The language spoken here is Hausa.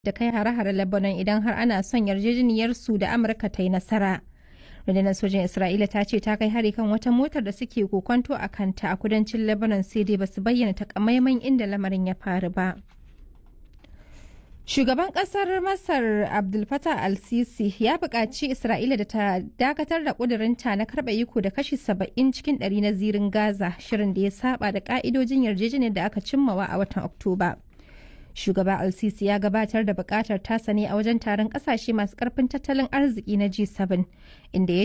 da kai hare-hare Lebanon idan har ana son yarjejeniyar su da Amurka ta yi nasara. Rundunar sojin Isra'ila ta ce ta kai hari kan wata motar da suke kokonto a kanta a kudancin Lebanon sai dai basu bayyana takamaiman inda lamarin ya faru ba. Shugaban kasar Masar Abdul Fattah al-Sisi ya buƙaci Isra'ila da ta dakatar da ƙudurinta na karɓa iko da kashi saba'in cikin ɗari na zirin Gaza shirin da ya saba da ƙa'idojin yarjejeniyar da aka cimmawa a watan Oktoba. Shugaba al-Sisi ya gabatar da buƙatar tasa ne a wajen taron ƙasashe masu ƙarfin tattalin arziki na G7 inda ya